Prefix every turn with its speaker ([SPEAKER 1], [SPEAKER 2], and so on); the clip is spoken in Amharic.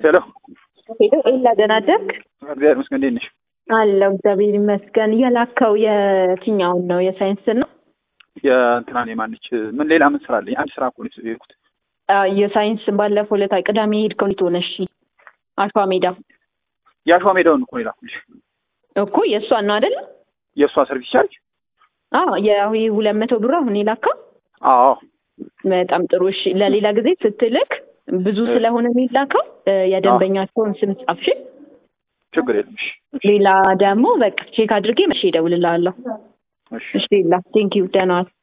[SPEAKER 1] ሄሎ
[SPEAKER 2] ሄሎ ኤላ ደህና አደርክ?
[SPEAKER 1] እግዚአብሔር ይመስገን። እንዴት ነሽ?
[SPEAKER 2] አለው እግዚአብሔር ይመስገን። የላከው የትኛውን ነው? የሳይንስ ነው?
[SPEAKER 1] የእንትናን የማነች ምን ሌላ ምን ስራ አለኝ? አንድ ስራ እኮ ነው የሄድኩት።
[SPEAKER 2] የሳይንስ ባለፈው ዕለት ቅዳሜ ሄድከው እንዴት ሆነ? እሺ አሸዋ ሜዳ
[SPEAKER 1] የአሸዋ ሜዳውን እኮ ነው የላኩልሽ።
[SPEAKER 2] እኮ የእሷን ነው አይደል?
[SPEAKER 1] የእሷ ሰርቪስ ቻርጅ?
[SPEAKER 2] አዎ የአሁ ሁለት መቶ ብር አሁን የላከው
[SPEAKER 1] አዎ
[SPEAKER 2] በጣም ጥሩ። እሺ ለሌላ ጊዜ ስትልክ ብዙ ስለሆነ የሚላከው የደንበኛቸውን ስም ጻፍሽ።
[SPEAKER 1] ችግር የለም። እሺ
[SPEAKER 2] ሌላ ደግሞ በቃ ቼክ አድርጌ መቼ እደውልልሃለሁ።
[SPEAKER 1] እሺ
[SPEAKER 2] እሺ ሌላ ቴንኪው ደህና ዋል።